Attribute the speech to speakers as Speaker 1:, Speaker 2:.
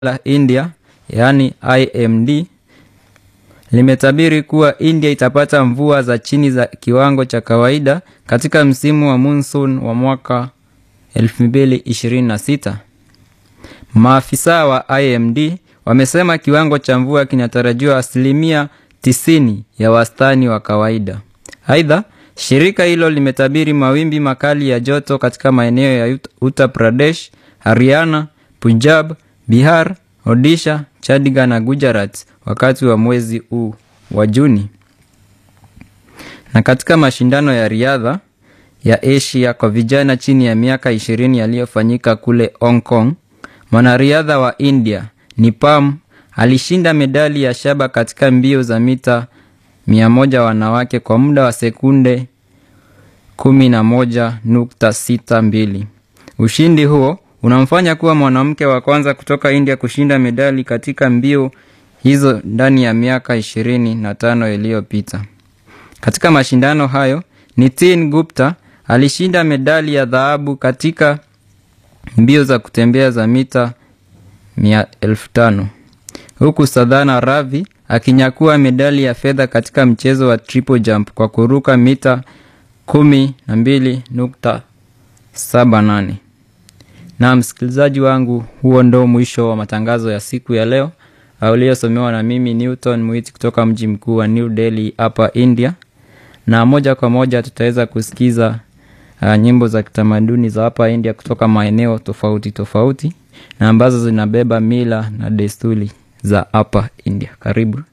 Speaker 1: la India yaani IMD limetabiri kuwa India itapata mvua za chini za kiwango cha kawaida katika msimu wa monsoon wa mwaka 2026. Maafisa wa IMD wamesema kiwango cha mvua kinatarajiwa asilimia 90 ya wastani wa kawaida. Aidha, shirika hilo limetabiri mawimbi makali ya joto katika maeneo ya Uttar Pradesh, Haryana, Punjab, Bihar, Odisha, Chandigarh na Gujarat wakati wa mwezi huu wa Juni. Na katika mashindano ya riadha ya Asia kwa vijana chini ya miaka 20 yaliyofanyika kule Hong Kong, mwanariadha wa India Nipam alishinda medali ya shaba katika mbio za mita 100 wanawake kwa muda wa sekunde 11.62. Ushindi huo unamfanya kuwa mwanamke wa kwanza kutoka India kushinda medali katika mbio hizo ndani ya miaka 25 iliyopita. Katika mashindano hayo, Nitin Gupta alishinda medali ya dhahabu katika mbio za kutembea za mita 1500 huku Sadhana Ravi akinyakua medali ya fedha katika mchezo wa triple jump kwa kuruka mita 12.78. Na msikilizaji wangu, huo ndo mwisho wa matangazo ya siku ya leo uliosomewa na mimi Newton Mwiti kutoka mji mkuu wa New Delhi hapa India, na moja kwa moja tutaweza kusikiza uh, nyimbo za kitamaduni za hapa India kutoka maeneo tofauti tofauti na ambazo zinabeba mila na desturi za hapa India. Karibu.